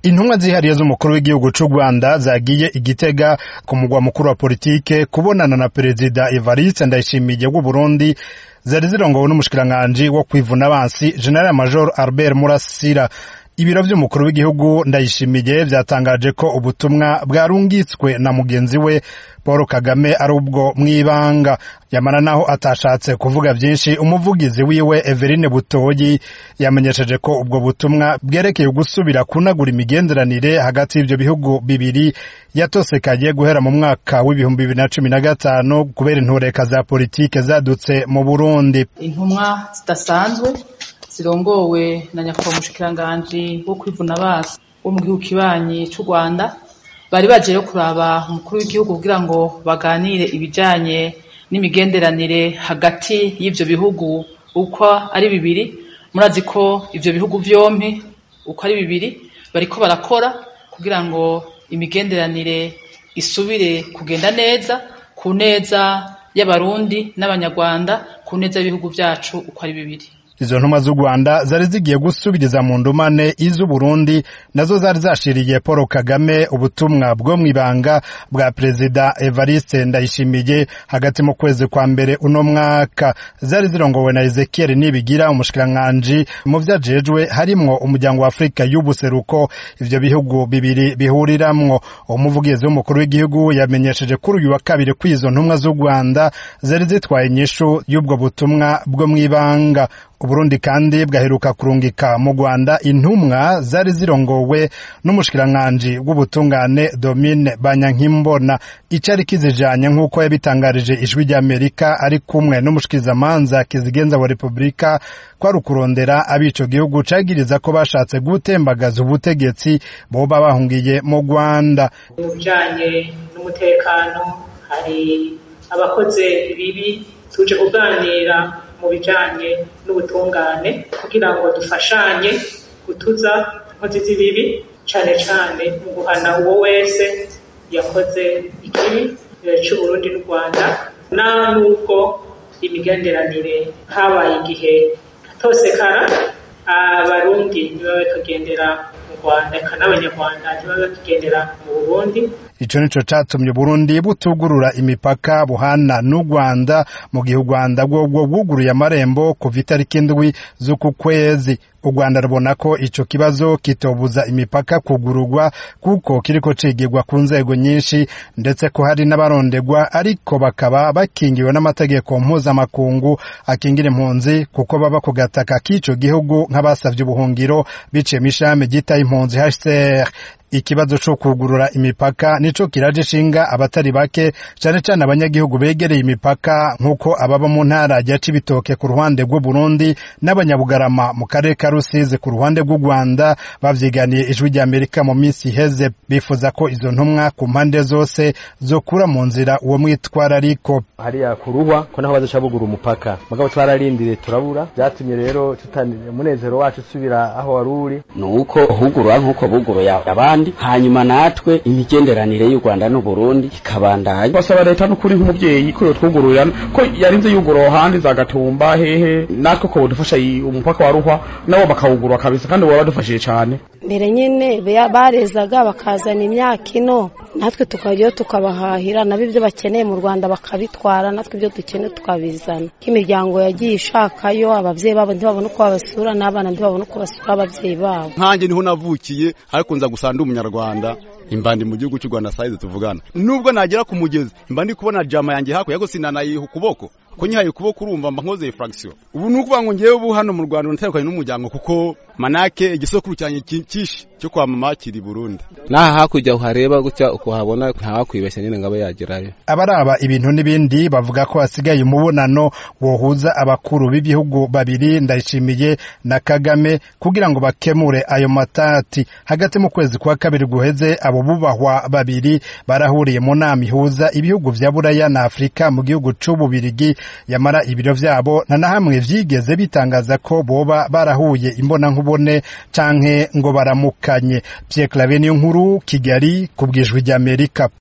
intumwa zihariye z'umukuru w'igihugu c'u rwanda zagiye igitega ku mugwa mukuru wa politike kubonana na perezida evariste ndayishimiye w'uburundi zari zirongowe n'umushikiranganji wo kwivuna abansi general major albert murasira ibiro vy'umukuru w'igihugu ndayishimiye vyatangaje ko ubutumwa bwarungitswe na mugenzi we paul kagame ari ubwo mw'ibanga yamara naho atashatse kuvuga vyinshi umuvugizi wiwe everine butoyi yamenyesheje ko ubwo butumwa bwerekeye gusubira kunagura imigenderanire hagati y'ivyo bihugu bibiri yatosekaye guhera mu mwaka w'ibihumbi bibiri na cumi na gatanu kubera intureka za politike zadutse mu burundi intumwa zidasanzwe zirongowe na nyakubahwa umushikiranganji wo kwivuna abasi wo mu gihugu kibanyi c'u rwanda bari baje yo kuraba umukuru w'igihugu kugira ngo baganire ibijanye n'imigenderanire hagati y'ivyo bihugu uko ari bibiri murazi ko ivyo bihugu vyompi uko ari bibiri bariko barakora kugira ngo imigenderanire isubire kugenda neza ku neza y'abarundi n'abanyarwanda ku neza y'ibihugu vyacu uko ari bibiri izo ntumwa z'u rwanda zari zigiye gusubiriza mu ndumane iz'uburundi nazo zari zashiriye paul kagame ubutumwa bwo mw'ibanga bwa perezida evariste ndayishimiye hagati mu kwezi kwa mbere uno mwaka zari zirongowe na ezekiel nibigira umushikiranganji mu vyajejwe harimwo umuryango wa afurika y'ubuseruko ivyo bihugu bibiri bihuriramwo umuvugizi w'umukuru w'igihugu yamenyesheje kuri uyu wa kabiri ko izo ntumwa z'u rwanda zari zitwaye inyishu y'ubwo butumwa bwo mw'ibanga uburundi kandi bwaheruka kurungika mu rwanda intumwa zari zirongowe n'umushikiranganji w'ubutungane domine banyankimbona icari kizijanye nk'uko yabitangarije ijwi ry'amerika ari kumwe n'umushikirizamanza kizigenza wa repubulika kwari ukurondera abico gihugu cagiriza ko bashatse gutembagaza ubutegetsi boba bahungiye mu rwanda mu bijanye n'umutekano hari abakoze ibibi tuje kuganira mu bijanye n'ubutungane kugira ngo dufashanye gutuza inkozi z'ibibi cane cane mu guhana uwo wese yakoze ikibi c'uburundi n'u rwanda na nubwo imigenderanire habaye igihe atosekara abarundi niba bakagendera mu rwanda eka n'abanyarwanda niba bakigendera mu burundi ico nico catumye Burundi butugurura imipaka buhana n'u Rwanda mu gihe u Rwanda bwobwo bwuguruye amarembo kuva itariki indwi z'uku kwezi u Rwanda rubona ko ico kibazo kitobuza imipaka kugururwa kuko kiriko cigirwa ku nzego nyinshi ndetse ko hari n'abarondegwa ariko bakaba bakingiwe n'amategeko mpuzamakungu akingira impunzi kuko baba ku gataka k'ico gihugu nk'abasavye ubuhungiro biciye mw'ishami ryitaye impunzi HCR ikibazo co kugurura imipaka nico kiraje ishinga abatari bake cane cane abanyagihugu begereye imipaka nk'uko ababa mu ntara ya Cibitoke ku ruhande rw'u Burundi n'abanyabugarama mu karere ka Rusizi ku ruhande rw'u Rwanda bavyiganiye ijwi rya Amerika mu minsi iheze bifuza ko izo ntumwa ku mpande zose zokura mu nzira uwo mwitwarariko hariya kuruhwa ko naho bazoca bugura umupaka mugabo twararindiriye turabura vyatumye rero umunezero wacu usubira aho wari uri nuko hugurwa nk'uko buguruye abandi hanyuma natwe imigenderanire y'u Rwanda n'u Burundi ikabandanya basaba leta n'ukuri nk'umuvyeyi ko yotwugururira ko yarinze yugura ahandi za Gatumba hehe natwe ko bodufasha umupaka wa Ruhwa nabo bakawugurura kabisa kandi baba badufashije cane mbere nyene barezaga bakazana imyaka ino natwe tukajyayo tukabahahira nabo ibyo bakeneye mu Rwanda bakabitwara natwe ibyo dukeneye tukabizana imiryango yagiye ishakayo abavyeyi babo ntibabona uko babasura n'abana ntibabona uko basura abavyeyi babo nkanjye niho navukiye ariko nza gusanga umunyarwanda imbandi mu gihugu cy'u Rwanda saize tuvugana nubwo nagera ku mugezi imbandi kubona jama yanjye hakurya ariko sinanayiha ukuboko ko nyihaye ukuboko urumva mba nkoze fraction ubu ni ukuvuga ngo ngewe ubu hano mu Rwanda natandukanye n'umuryango kuko manake igisokuru cyanjye kishi cyo kwa mama kiri Burundi naha hakurya uhareba gutya ukuhabona ntawakwibeshya nyine ngaba yagerayo abaraba ibintu n'ibindi bavuga ko hasigaye umubonano wohuza abakuru b'ibihugu babiri ndayishimiye na Kagame kugira ngo bakemure ayo matati hagati mu kwezi kwa kabiri guheze abo bubahwa babiri barahuriye mu nama ihuza ibihugu vya Buraya na Afrika mu gihugu c'ububirigi yamara ibiro vyabo nta na hamwe vyigeze bitangaza ko boba barahuye imbona nkubone canke ngo baramukanye Pierre Claver niyo nkuru Kigali ku bwijwi ry'Amerika